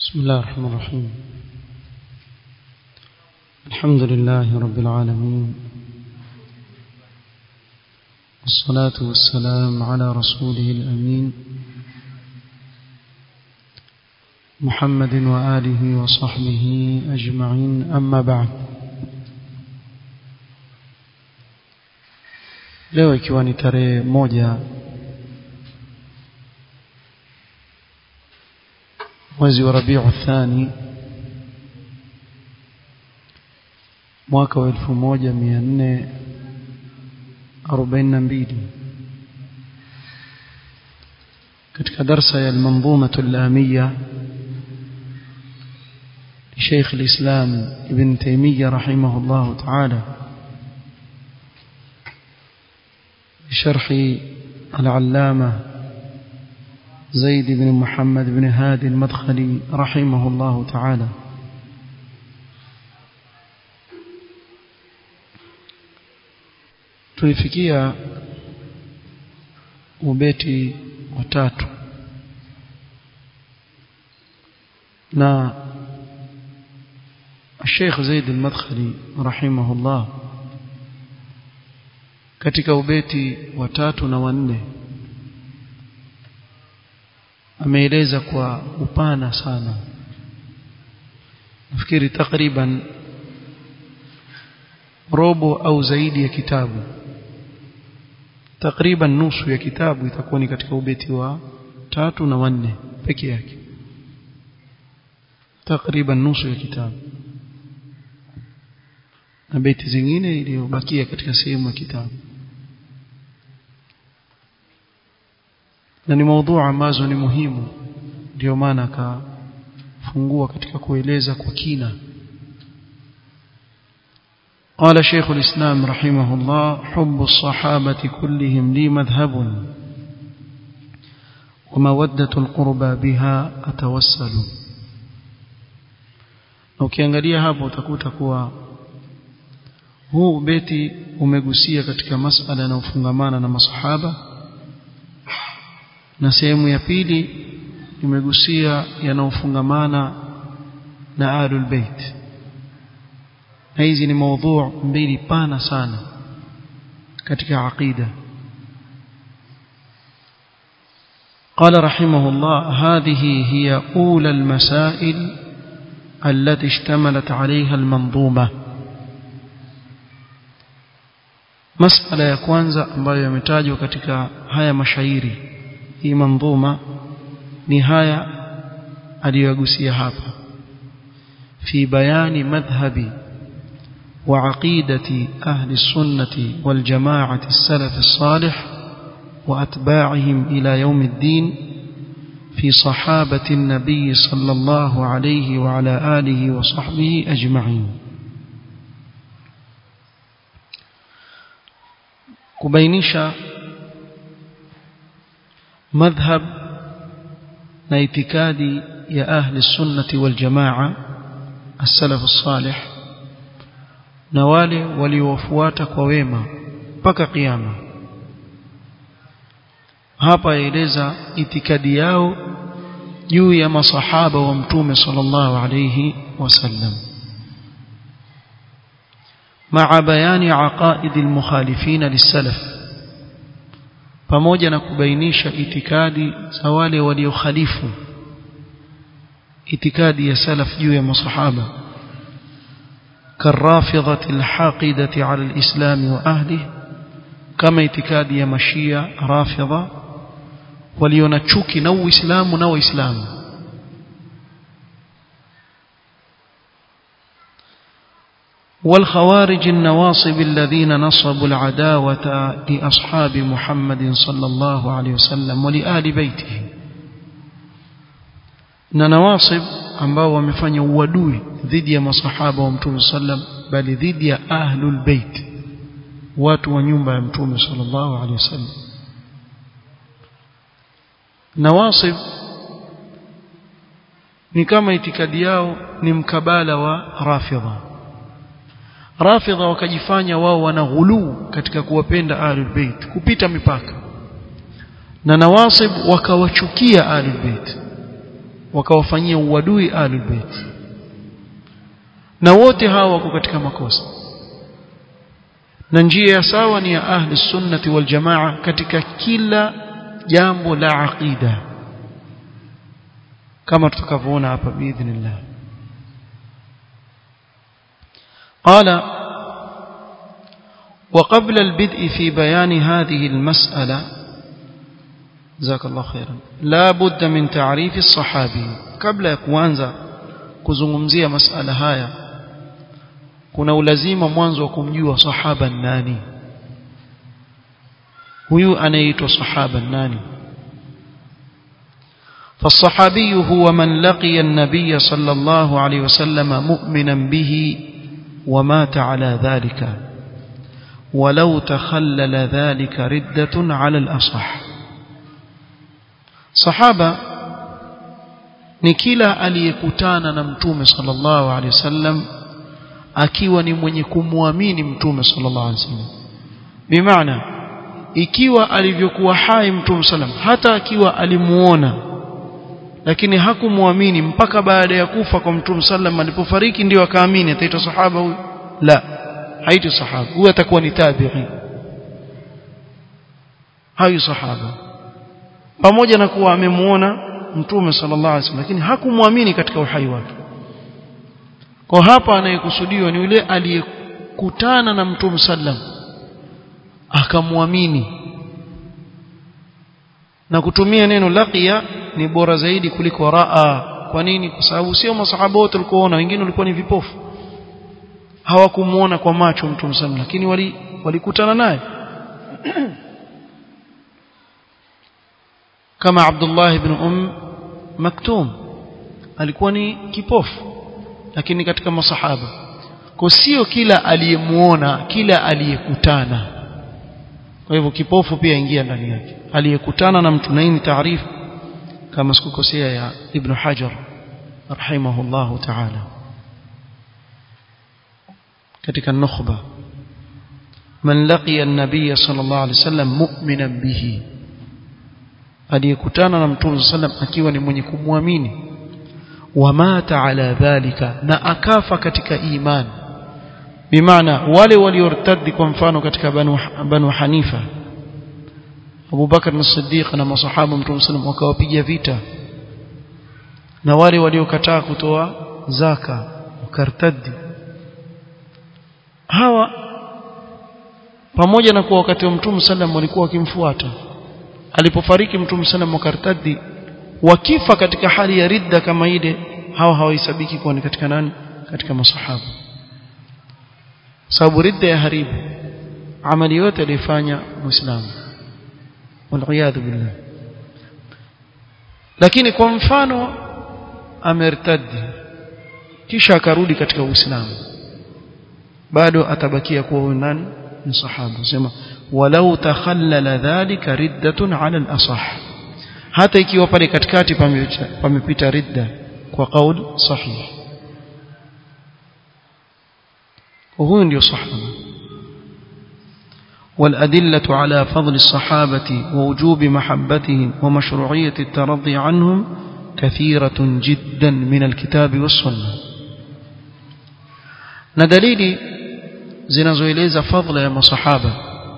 بسم الله الرحمن الرحيم الحمد لله رب العالمين والصلاة والسلام على رسوله الأمين محمد وآله وصحبه أجمعين أما بعد leo ikiwa ni tarehe moja mwezi wa rabiu thani mwaka wa elfu moja mia nne arobaini na mbili katika darsa ya almanzumatu llamiya لشيخ الإسلام ابن تيمية رحمه الله تعالى بشرح العلامة زيد بن محمد بن هادي المدخلي رحمه الله تعالى tulifikia ubeti watatu na Sheikh Zaid al-Madkhali rahimahullah katika ubeti wa tatu na wanne ameeleza kwa upana sana nafikiri takriban robo au zaidi ya kitabu takriban nusu ya kitabu itakuwa ni katika ubeti wa tatu na wanne peke yake takriban nusu ya kitabu na beti zingine iliyobakia katika sehemu ya kitabu na ni maudhu ambazo ni muhimu ndio maana akafungua katika kueleza kwa kina قال شيخ الإسلام رحمه الله حب الصحابة كلهم لي مذهب ومودة القربى بها أتوسل ukiangalia hapo utakuta kuwa huu beti umegusia katika masala yanayofungamana na masahaba na sehemu ya pili imegusia yanayofungamana na ahlul bait na hizi ni maudhu mbili pana sana katika aqida قال رحمه الله هذه هي أولى المسائل التي اشتملت عليها المنظومة مسألة ya kwanza ambayo yametajwa katika haya mashairi hii manzuma ni haya aliyogusia hapa في بيان مذهب وعقيدة أهل السنة والجماعة السلف الصالح وأتباعهم إلى يوم الدين في صحابة النبي صلى الله عليه وعلى آله وصحبه أجمعين كبينيشا مذهب نايتكادي يا أهل السنة والجماعة السلف الصالح na wale waliowafuata kwa wema mpaka kiyama hapa yaeleza itikadi yao juu ya masahaba wa mtume sallallahu alayhi wasallam مع بيان عقائد المخالفين للسلف pamoja na kubainisha itikadi za wale waliokhalifu itikadi ya salaf juu ya masahaba كالرافضة الحاقدة على الإسلام وأهله كما اعتقاد يا مشية رافضة وليونتشوك نو إسلام نو إسلام والخوارج النواصب الذين نصبوا العداوة لأصحاب محمد صلى الله عليه وسلم ولآل بيته نواصب ambao wamefanya uadui dhidi ya masahaba wa mtume sallam bali dhidi ya ahlul bait watu wa nyumba ya mtume sallallahu alaihi wasallam nawasib ni kama itikadi yao ni mkabala wa rafidha rafidha wakajifanya wao wana ghuluu katika kuwapenda ahlul bait kupita mipaka na nawasib wakawachukia ahlul bait wakawafanyia uadui ahlul bait na wote hawa wako katika makosa na njia ya sawa ni ya ahli sunnati wal jamaa katika kila jambo la aqida kama tutakavyoona hapa biidhnillah قال وقبل البدء في بيان هذه المسألة جزاك الله خيرا لا بد من تعريف الصحابي قبل ya kuanza kuzungumzia masala haya kuna ulazima mwanzo wa kumjua sahaba nani huyu anaitwa sahaba nani فالصحابي هو من لقي النبي صلى الله عليه وسلم مؤمنا به ومات على ذلك ولو تخلل ذلك ردة على الأصح صحابة ni kila aliyekutana na mtume sallallahu alaihi wasallam akiwa ni mwenye kumwamini mtume sallallahu alaihi wasallam bimaana ikiwa alivyokuwa hai mtume sallam hata akiwa alimuona lakini hakumwamini mpaka baada ya kufa kwa mtume sallam alipofariki ndio akaamini ataitwa sahaba huyu la haitwi sahaba huyu atakuwa ni tabi'i hayu sahaba pamoja na kuwa amemuona mtume sallallahu alaihi wasallam lakini hakumwamini katika uhai wake kwa hapa anayekusudiwa ni yule aliyekutana na mtume sallam akamwamini na kutumia neno laqiya ni bora zaidi kuliko raa kwa nini kwa sababu sio masahaba wote walikuona wengine walikuwa ni vipofu hawakumuona kwa macho mtume sallam lakini wali walikutana naye kama Abdullah ibn Um Maktum alikuwa ni kipofu lakini katika masahaba kwa sio kila aliyemuona kila aliyekutana kwa hivyo kipofu pia ingia ndani yake aliyekutana na mtu naini taarifu kama sikukosea ya Ibn Hajar rahimahullahu ta'ala katika nukhba man laqiya an-nabiy sallallahu alayhi wasallam mu'minan bihi aliyekutana na mtume sallam akiwa ni mwenye kumwamini wamata ala dhalika na akafa katika imani bimaana wale waliortadi kwa mfano katika banu, banu hanifa Abu Bakar as-Siddiq na masahaba mtume sallam wakawapiga vita na wale waliokataa kutoa zaka wakartadi hawa pamoja na kuwa wakati wa mtume sallam walikuwa wakimfuata alipofariki mtume sallam wakartadi wakifa katika hali ya ridda kama ile hawa hawahesabiki kuwa ni katika nani katika masahaba sababu ridda ya haribu amali yote alifanya muislamu waliyadhu billah lakini kwa mfano amertadi kisha akarudi katika uislamu bado atabakia kuwa huyu nani ni sahaba sema walau takhallala dhalika riddatun ala al-asah hata ikiwa pale katikati pamepita ridda kwa kauli sahihi وهو ndio sahaba والأدلة على فضل الصحابة ووجوب محبتهم ومشروعية الترضي عنهم كثيرة جدا من الكتاب والسنة ندليل zinazoeleza fadhila ya masahaba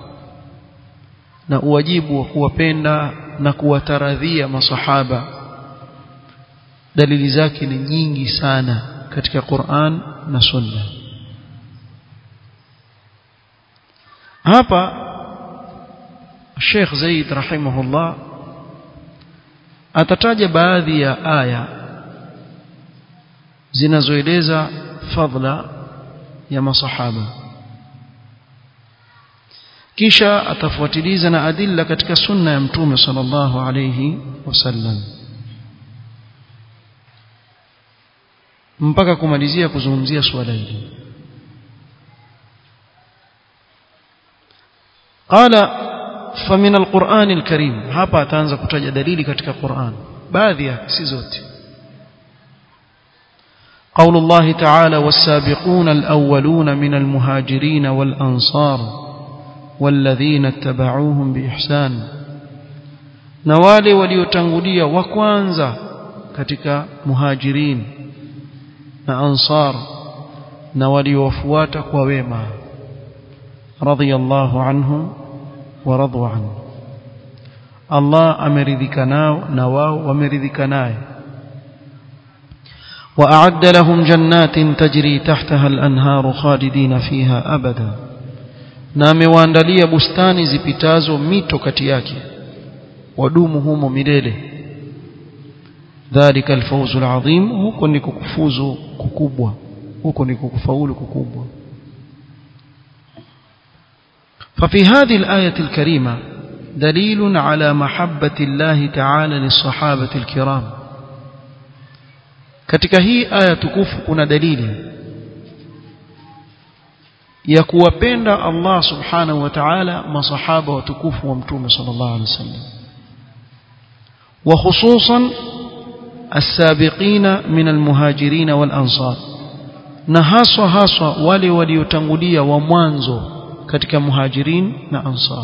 na uwajibu wa kuwapenda na kuwataradhia masahaba dalili zake ni nyingi sana katika Qur'an na Sunna hapa Sheikh Zaid rahimahullah atataja baadhi ya aya zinazoeleza fadhila ya masahaba kisha atafuatiliza na adilla katika sunna ya mtume sallallahu alayhi wasallam mpaka kumalizia kuzungumzia swala hili قال فمن القرآن الكريم hapa ataanza kutaja dalili katika Qur'an baadhi yake si zote قول الله تعالى والسابقون الأولون من المهاجرين والأنصار والذين اتبعوهم بإحسان na wale waliotangulia wa kwanza katika muhajirin na ansar na waliowafuata kwa wema radhiyallahu anhum wa radu anhu Allah ameridhika nao na wao wameridhika naye وأعد لهم جنات تجري تحتها الأنهار خالدين فيها أبدا na amewaandalia bustani zipitazo mito kati yake wadumu humo milele dhalika alfawzu alazim huko ni kukufuzu kukubwa huko ni kukufaulu kukubwa ففي هذه الآية الكريمة دليل على محبة الله تعالى للصحابة الكرام katika hii aya tukufu kuna dalili ya kuwapenda Allah subhanahu wa ta'ala masahaba watukufu wa mtume sallallahu alaihi wasallam wa khususan as-sabiqina min al-muhajirin wal-ansar na haswa haswa wale waliotangulia wa mwanzo katika muhajirin na ansar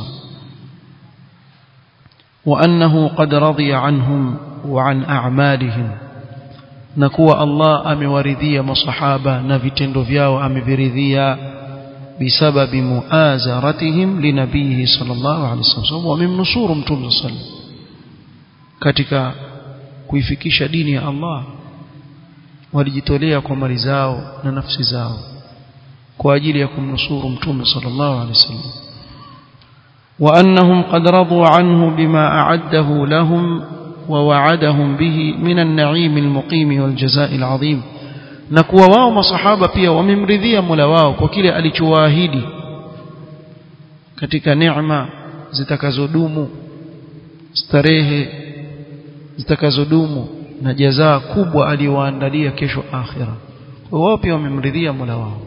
wa annahu qad radiya anhum wa an a'malihim na kuwa Allah amewaridhia masahaba na vitendo vyao ameviridhia bisababi muazaratihim linabihi sallallahu alaihi wasallam wamemnusuru mtume sallallahu katika kuifikisha dini ya Allah walijitolea kwa mali zao na nafsi zao kwa ajili ya kumnusuru mtume sallallahu alaihi wasallam وأنهم قد رضوا عنه بما أعده لهم ووعدهم به من النعيم المقيم والجزاء العظيم na kuwa wao masahaba pia wamemridhia Mola wao kwa kile alichowaahidi katika neema zitakazodumu starehe zitakazodumu na jazaa kubwa aliyowaandalia kesho akhira kwa wao pia wamemridhia Mola wao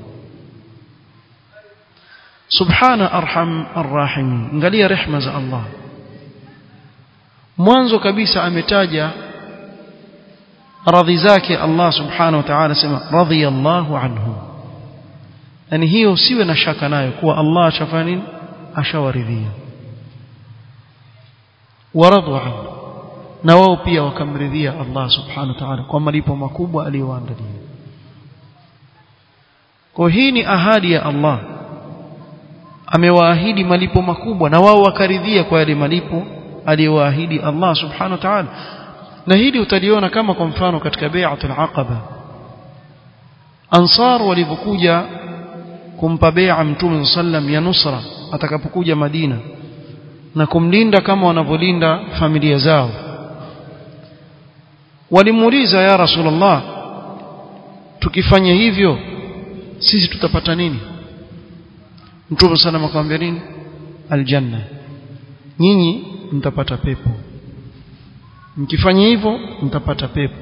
subhana arham arrahim angalia rehma za Allah mwanzo kabisa ametaja radhi zake Allah subhanahu wa ta'ala sema radhiyallahu anhu yani hiyo usiwe na shaka nayo kuwa Allah ashafanya nini ashawaridhia waradu anhu na wao pia wakamridhia Allah subhanahu wa ta'ala kwa malipo makubwa aliyowaandalia kwa hii ni ahadi ya Allah amewaahidi malipo makubwa na wao wakaridhia kwa yale malipo aliyowaahidi Allah subhanahu wa ta'ala na hili utaliona kama kwa mfano katika bai'atul aqaba ansar walivyokuja kumpa bai'a mtume sallam ya nusra atakapokuja Madina na kumlinda kama wanavyolinda familia zao walimuuliza ya rasulullah tukifanya hivyo sisi tutapata nini mtume sallam akamwambia nini aljanna nyinyi mtapata pepo mkifanya hivyo mtapata pepo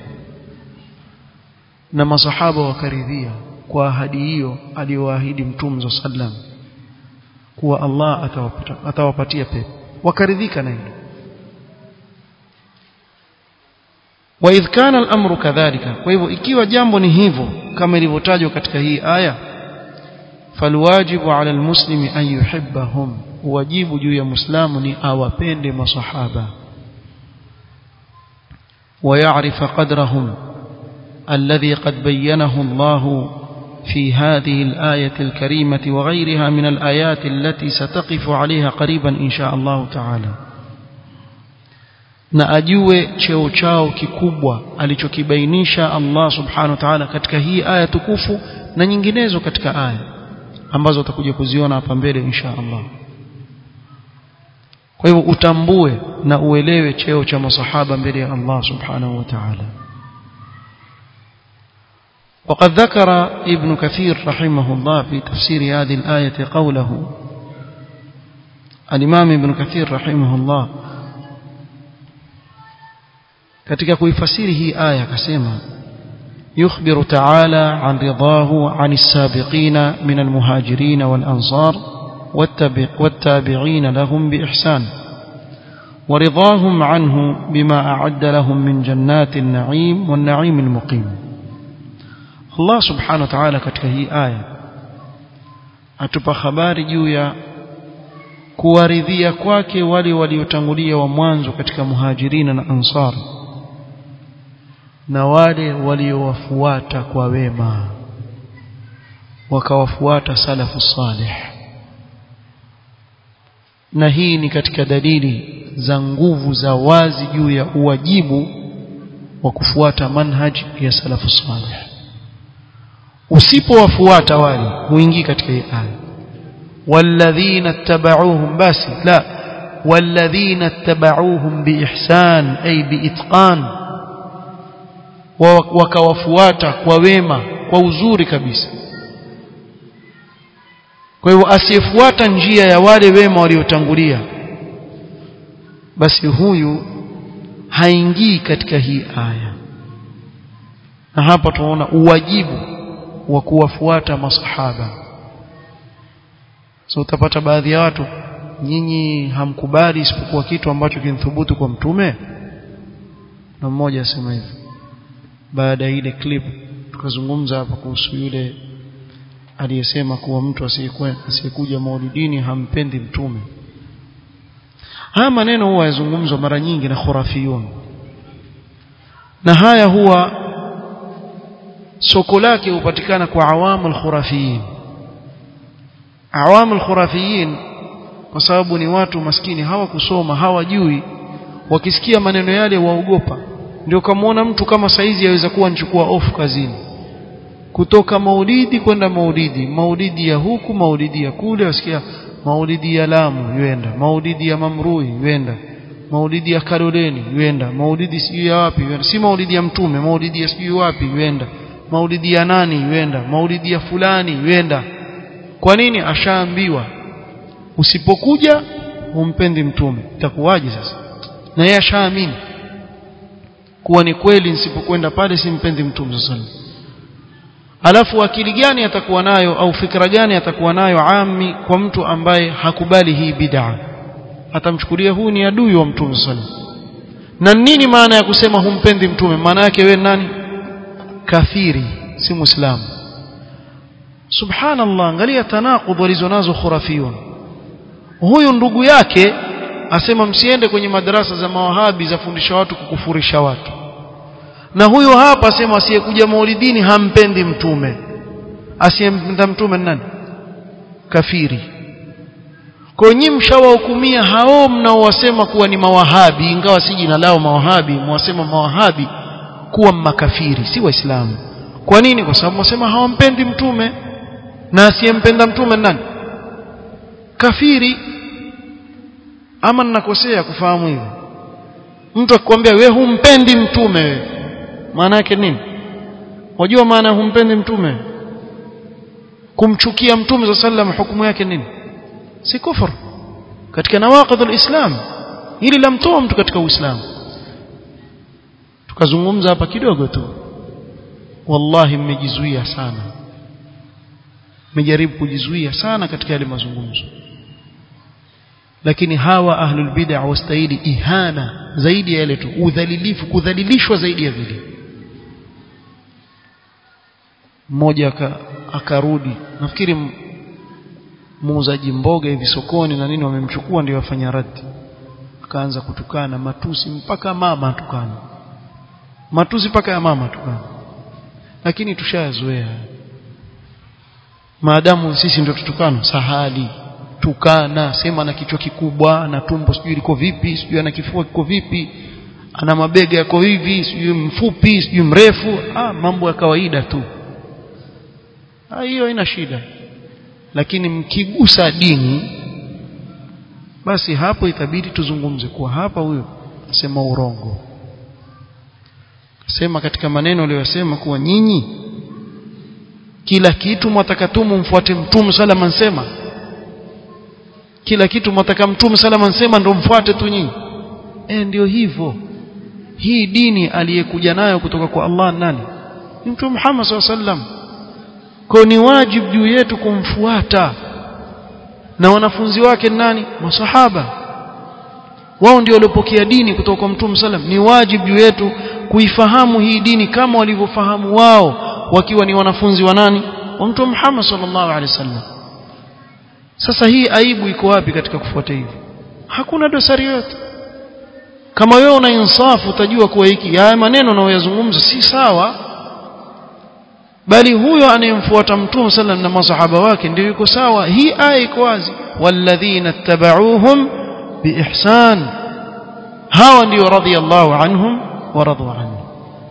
na masahaba wakaridhia kwa ahadi hiyo aliyoahidi mtume sallam kuwa Allah atawapata, atawapatia pepo wakaridhika na hilo وإذ كان الأمر كذلك وإذا ikiwa jambo ni hivyo kama ilivyotajwa katika hii aya فالواجب على المسلم أن يحبهم wajibu juu ya muislamu ni awapende masahaba ويعرف قدرهم الذي قد بينه الله في هذه الآية الكريمة وغيرها من الآيات التي ستقف عليها قريبا إن شاء الله تعالى na ajue cheo chao kikubwa alichokibainisha Allah subhanahu wa ta'ala katika hii aya tukufu na nyinginezo katika aya ambazo utakuja kuziona hapa mbele insha Allah kwa hivyo utambue na uelewe cheo cha masahaba mbele ya Allah subhanahu wa ta'ala وقد ذكر ابن كثير رحمه الله في تفسير هذه الآية قوله الإمام ابن كثير رحمه الله katika kuifasiri hii aya akasema يخبر تعالى عن رضاه عن السابقين من المهاجرين والأنصار والتابعين لهم بإحسان ورضاهم عنه بما أعد لهم من جنات النعيم والنعيم المقيم الله سبحانه وتعالى katika hii aya atupa habari juu ya kuwaridhia kwake wale waliotangulia wa mwanzo katika muhajirina na ansar na wale waliowafuata kwa wema wakawafuata salafu salih na hii ni katika dalili za nguvu za wazi juu ya uwajibu wa kufuata manhaj ya salafu salih usipowafuata wale huingii katika hii aya walladhina ittaba'uuhum basi la walladhina ittaba'uuhum biihsan ay biitqan wakawafuata kwa wema kwa uzuri kabisa kwa hivyo asiyefuata njia ya wale wema waliotangulia basi huyu haingii katika hii aya na hapa tunaona uwajibu wa kuwafuata masahaba so utapata baadhi ya watu nyinyi hamkubali isipokuwa kitu ambacho kinithubutu kwa mtume na mmoja asema hivi baada ya ile clip tukazungumza hapa kuhusu yule aliyesema kuwa mtu asiyekuja maulidini hampendi mtume haya maneno huwa yazungumzwa mara nyingi na khurafiyun na haya huwa soko lake hupatikana kwa awamul khurafiyin awamul khurafiyin kwa sababu ni watu maskini hawakusoma hawajui wakisikia maneno yale waogopa ndio kamaona mtu kama saizi yaweza kuwa nichukua off kazini kutoka maulidi kwenda maulidi maulidi ya huku maulidi ya kule wasikia maulidi ya Lamu yuenda maulidi ya Mamrui yuenda maulidi ya Karoleni yuenda maulidi sijui ya wapi yuenda si maulidi ya mtume maulidi ya sijui wapi yuenda maulidi ya nani yuenda maulidi ya fulani yuenda kwa nini ashaambiwa usipokuja humpendi mtume itakuwaje sasa na yeye ashaamini kuwa ni kweli nisipokwenda pale simpendi mtume sallallahu alafu akili gani atakuwa nayo au fikra gani atakuwa nayo ami kwa mtu ambaye hakubali hii bid'a atamchukulia huu ni adui wa mtume sallallahu na nini maana ya kusema humpendi mtume maana yake wewe nani kafiri si muislamu subhanallah angalia tanaqud walizonazo khurafiyun huyu ndugu yake asema msiende kwenye madarasa za mawahabi za fundisha watu kukufurisha watu na huyo hapa asema asiyekuja maulidini hampendi mtume asiyempenda mtume nani kafiri kwa nyinyi mshawahukumia hao mnaowasema kuwa ni mawahabi ingawa si jina lao mawahabi mwasema mawahabi kuwa makafiri si waislamu kwa nini kwa sababu mwasema hawampendi mtume na asiyempenda mtume nani kafiri ama ninakosea kufahamu hivyo mtu akikwambia wewe humpendi mtume wewe maana yake nini wajua maana humpendi mtume kumchukia mtume za sallam hukumu yake nini si kufur katika nawaqidh alislam hili lamtoa mtu katika uislamu tukazungumza hapa kidogo tu wallahi mmejizuia sana mmejaribu kujizuia sana katika yale mazungumzo lakini hawa ahlul bid'ah wastahili ihana zaidi ya yale tu udhalilifu kudhalilishwa zaidi ya vile mmoja akarudi nafikiri muuzaji mboga hivi sokoni na nini wamemchukua ndio wafanya radi akaanza kutukana matusi mpaka mama tukana matusi mpaka ya mama tukana lakini tushayazoea maadamu sisi ndio tutukana sahali tukana sema ana kichwa kikubwa na tumbo sijui liko vipi sijui ana kifua kiko vipi ana mabega yako hivi sijui mfupi sijui mrefu ah mambo ya kawaida tu ah hiyo haina shida lakini mkigusa dini basi hapo itabidi tuzungumze kuwa hapa huyo asema urongo sema katika maneno aliyosema kuwa nyinyi kila kitu mwatakatumu mfuate mtume salama ansema kila kitu mwataka mtume salama ansema ndio mfuate tu nyinyi eh ndio hivyo hii dini aliyekuja nayo kutoka kwa Allah nani ni mtume Muhammad sallam kwa ni wajibu juu yetu kumfuata na wanafunzi wake nani masahaba wao ndio waliopokea dini kutoka kwa mtume sallam ni wajibu juu yetu kuifahamu hii dini kama walivyofahamu wao wakiwa ni wanafunzi wa nani wa mtume Muhammad sallallahu alaihi wasallam sasa hii aibu iko wapi katika kufuata hivi hakuna dosari yote kama wewe una insafu utajua kuwa hiki haya maneno unayoyazungumza si sawa bali huyo anayemfuata mtume sallam na masahaba wake ndio yuko sawa hii aya iko wazi walladhina tabauhum biihsan hawa ndio radhiyallahu anhum wa radu anhu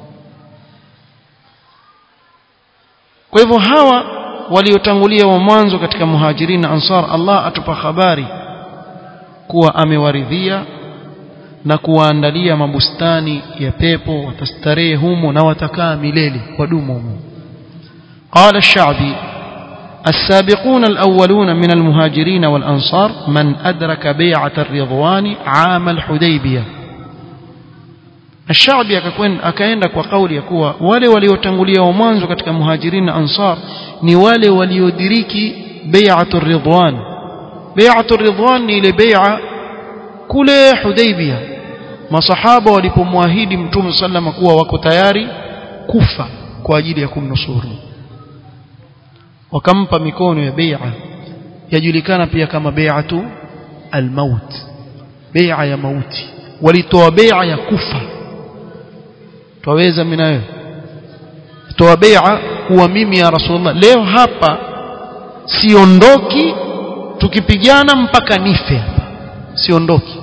kwa hivyo hawa waliotangulia wa mwanzo katika muhajirin na ansar Allah atupa habari kuwa amewaridhia na kuwaandalia mabustani ya pepo watastarehe humo na watakaa milele wadumu humo قال الشعبي السابقون الأولون من المهاجرين والأنصار من أدرك بيعة الرضوان عام الحديبية الشعبي akaenda kwa kauli ya kuwa wale waliotangulia wa mwanzo katika muhajirin na ansar ni wale waliodiriki bai'atu ridwan bai'atu ridwan ni ile bai'a kule Hudaybiyah masahaba walipomwahidi mtume sallama kuwa wako tayari kufa kwa ajili ya kumnusuru wakampa mikono ya bai'a yajulikana pia kama bai'atu almaut bai'a ya mauti walitoa bai'a ya kufa twaweza mimi nawe toa bai'a kuwa mimi ya rasulullah leo hapa siondoki tukipigana mpaka nife hapa siondoki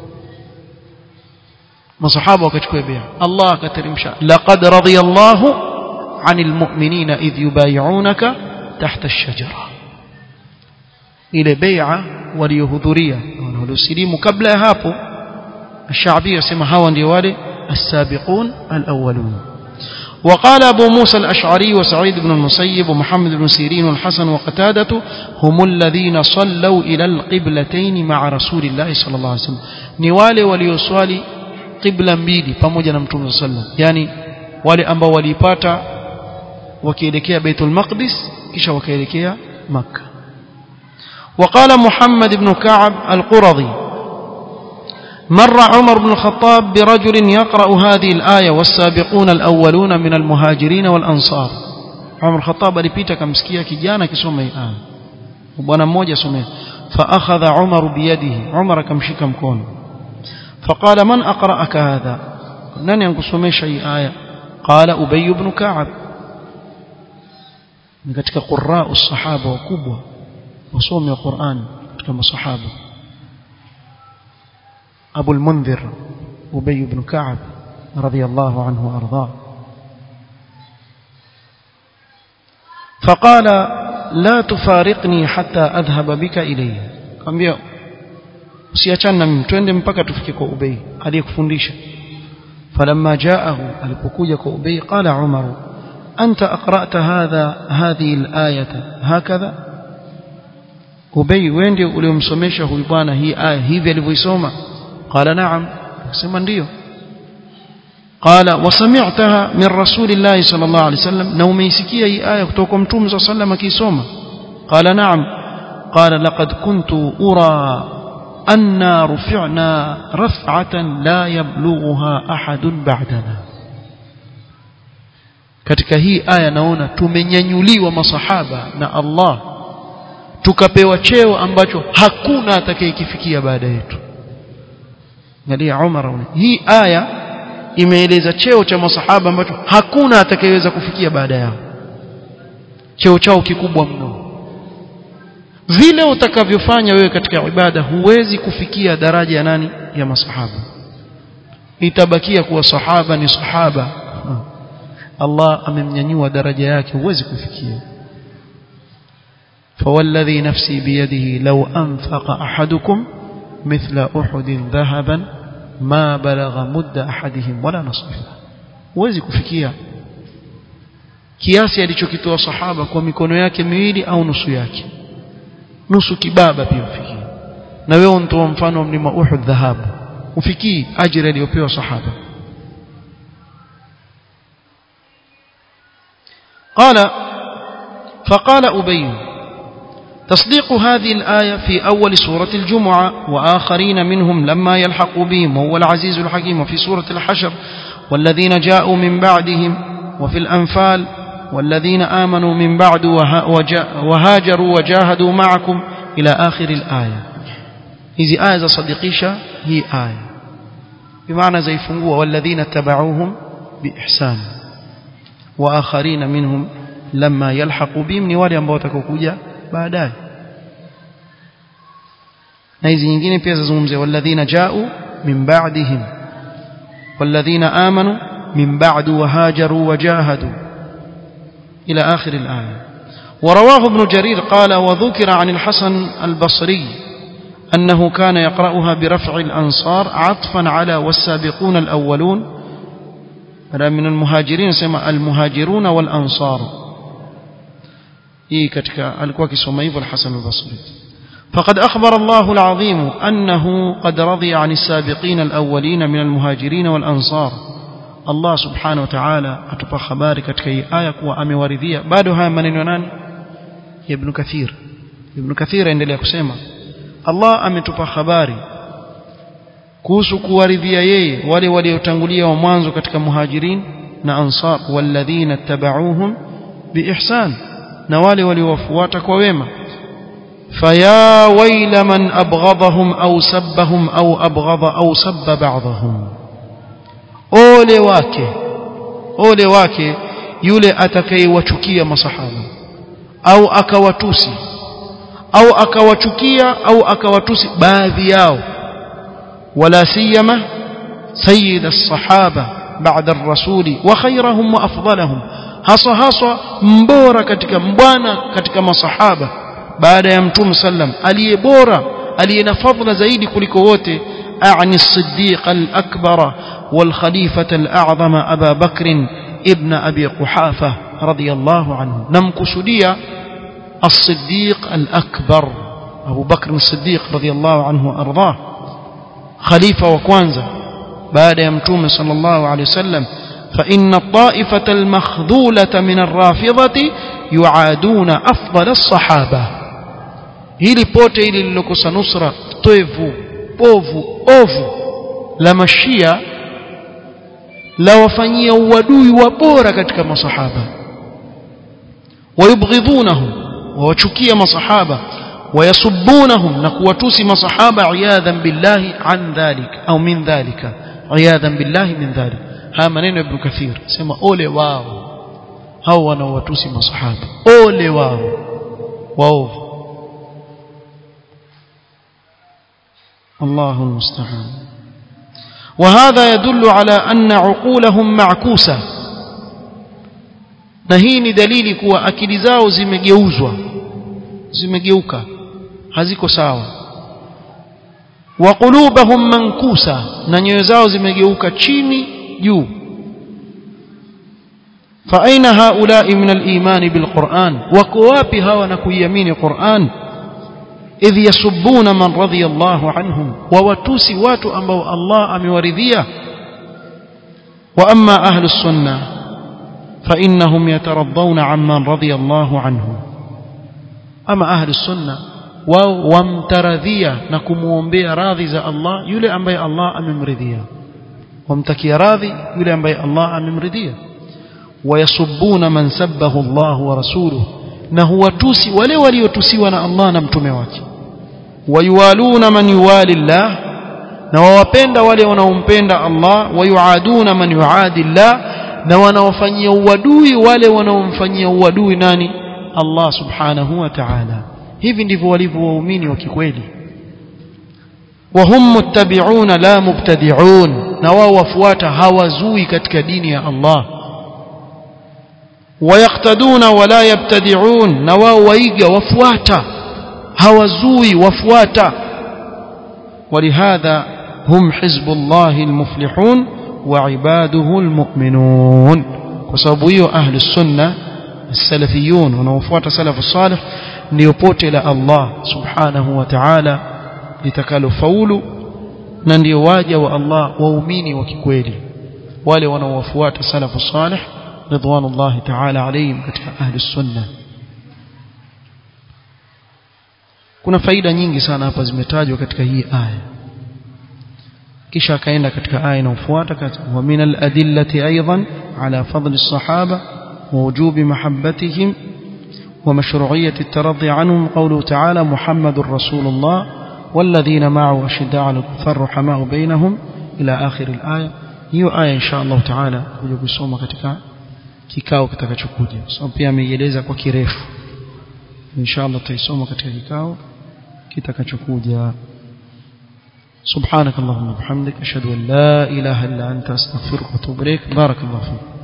masahaba wakachukua bai'a Allah akateremsha laqad radiyallahu 'anil mu'minina idh yubay'unaka tahta ash-shajara ile bai'a waliohudhuria waliosilimu kabla ya hapo الشعبي يسمى hawa ndio wale السابقون الأولون وقال أبو موسى الأشعري وسعيد بن المسيب ومحمد بن سيرين والحسن وقتادة هم الذين صلوا إلى القبلتين مع رسول الله صلى الله عليه وسلم نوالي وليصالي قبلا mbili pamoja na mtume sallam yani wale ambao walipata wakielekea Baitul Maqdis kisha wakaelekea Makkah وقال محمد بن كعب القرظي مر عمر بن الخطاب برجل يقرأ هذه الآية والسابقون الأولون من المهاجرين والأنصار عمر الخطاب alipita kamsikia kijana akisoma hii aya bwana mmoja somea فأخذ عمر بيده عمر akamshika mkono فقال من أقرأك هذا nani ankusomesha hii aya قال أبي بن كعب ni katika qurra usahaba wakubwa wasomi wa Qur'an katika masahaba أبو المنذر أبي بن كعب رضي الله عنه وأرضاه فقال لا تفارقني حتى أذهب بك إليه كambia usiachane na mimi twende mpaka tufike kwa Ubay aliyekufundisha falamma jaahu alipokuja kwa Ubay qala Umar anta aqra'ta hadha hadhihi al-ayata hakadha Ubay wewe ndio uliomsomesha huyu bwana hii aya hivi alivyoisoma قال نعم سمع ndio قال وسمعتها من رسول الله صلى الله عليه وسلم na umeisikia hii aya kutoka kwa mtume صلى الله عليه وسلم akisoma قال نعم قال لقد كنت أرى أن رفعنا رفعة لا يبلغها أحد بعدنا katika hii aya naona tumenyanyuliwa masahaba na Allah tukapewa cheo ambacho hakuna atakayekifikia baada yetu angalia Umar hii aya imeeleza cheo cha masahaba ambacho hakuna atakayeweza kufikia baada yao cheo chao kikubwa mno vile utakavyofanya wewe katika ibada huwezi kufikia daraja ya nani ya masahaba itabakia kuwa sahaba ni sahaba Allah amemnyanyua daraja yake huwezi kufikia فوالذي نفسي بيده لو أنفق أحدكم مثل أحد ذهبا ما بلغ مد أحدهم ولا نصفه huwezi kufikia kiasi alichokitoa sahaba kwa mikono yake miwili au nusu yake nusu kibaba pia ufikie na wewe unatoa mfano wa mlima Uhud dhahabu ufikii ajira aliyopewa sahaba قال فقال أبي تصديق هذه الآية في أول سورة الجمعة وآخرين منهم لما يلحق بهم وهو العزيز الحكيم وفي سورة الحشر والذين جاءوا من بعدهم وفي الأنفال والذين آمنوا من بعد وهاجروا وجاهدوا معكم إلى آخر الآية هذه آية صديقيشة هي آية bimaana zaifungua walladhina tabauhum biihsan wa akharina minhum lamma yalhaqu bihim ni wale ambao watakokuja baadaye na hizi nyingine pia zazungumzia walladhina jau min ba'dihim walladhina amanu min ba'du wa hajaru wa jahadu ila akhir al-aya ورواه ابن جرير قال وذكر عن الحسن البصري أنه كان يقرأها برفع الأنصار عطفا على والسابقون الأولون من المهاجرين سمى المهاجرون والأنصار إيه كتك الكواكي سميف الحسن البصري فقد أخبر الله العظيم أنه قد رضي عن السابقين الأولين من المهاجرين والأنصار الله سبحانه وتعالى أتبقى خبارك كي آية وأمي وردية بعدها من ينان ابن كثير ابن كثير عند يكسيما Allah ametupa habari kuhusu kuwaridhia yeye wale waliotangulia wa mwanzo katika muhajirin na ansar walladhina tabauhum biihsan na wale waliowafuata kwa wema faya waila man abghadahum au sabbahum au abghadha au sabba ba'dahum ole wake ole wake yule atakayewachukia masahaba au akawatusi au akawachukia au akawatusi baadhi yao wala siyama sayyid as-sahaba ba'da ar-rasul wa khayrahum wa afdalahum hasa hasa mbora katika mbwana katika masahaba baada ya mtume sallam aliye bora aliye na fadhila zaidi kuliko wote أعني الصديق الأكبر والخليفة الأعظم أبا بكر ابن أبي قحافة رضي الله عنه نمكسديا الصديق الأكبر أبو بكر الصديق رضي الله عنه وأرضاه خليفة وكوانزا بعد يمتوم صلى الله عليه وسلم فإن الطائفة المخذولة من الرافضة يعادون أفضل الصحابة hili pote hili lilokosa nusra toevu povu ovu la mashia la wafanyia uadui wa bora katika masahaba wayubghidhunahum wawachukia masahaba wayasubbunahum na kuwatusi masahaba iyadhan billahi an dhalik au min dhalika iyadhan billahi min dhalik haya maneno ya ibn kathir sema ole wao hao wanaowatusi masahaba ole wao waovu الله المستعان وهذا يدل على أن عقولهم معكوسة na hii ni dalili kuwa akili zao zimegeuzwa zimegeuka haziko sawa wa qulubahum mankusa na nyoyo zao zimegeuka chini juu fa aina haulai min al-iman bil Qur'an wako wapi hawa na kuiamini Qur'an idh yasubbuna man radhiya Allahu anhum wa watusi watu ambao Allah amewaridhia wa amma ahlu sunnah fa innahum yataraddawna amman radhiya Allahu anhu ama ahlu sunnah wao wamtaradhia na kumuombea radhi za Allah yule ambaye Allah amemridhia wamtakia radhi yule ambaye Allah amemridhia wayasubbuna man sabbahu Allah wa rasuluhu na huwatusi wale waliotusiwa na Allah na mtume wake wayuwaluna man yuwali Allah na wawapenda wale wanaompenda Allah wayuaduna man yuadi Allah na wanaofanyia uadui wale wanaomfanyia uadui nani Allah subhanahu wa ta'ala hivi ndivyo walivyo waumini wa kikweli وهم متبعون لا مبتدعون na wao wafuata hawazui katika dini ya Allah ويقتدون ولا يبتدعون na wao waiga wafuata hawazui wafuata ولهذا هم حزب الله المفلحون وعباده المؤمنون وسبب hiyo ahli sunna السلفيون wanaofuata salaf salih ndio pote la Allah subhanahu wa ta'ala litakalofaulu na ndio waja wa Allah waumini wa kikweli wale wanaowafuata salaf salih ridwanullahi ta'ala alayhim katika ahli sunna kuna faida nyingi sana hapa zimetajwa katika hii aya kisha akaenda katika aya inayofuata wa min al-adillati aidan ala fadli as-sahaba wa wujubi mahabbatihim wa mashru'iyyati at-taraddi anhum qawluhu ta'ala muhammadur rasulullah والذين معه أشداء على الكفار رحماء بينهم ila akhir al-aya hiyo aya insha Allah taala kuja kusoma katika kikao kitakachokuja so pia ameieleza kwa kirefu insha Allah tutaisoma katika kikao kitakachokuja سبحانك اللهم وبحمدك أشهد أن لا إله إلا أنت أستغفرك وأتوب إليك بارك الله فيك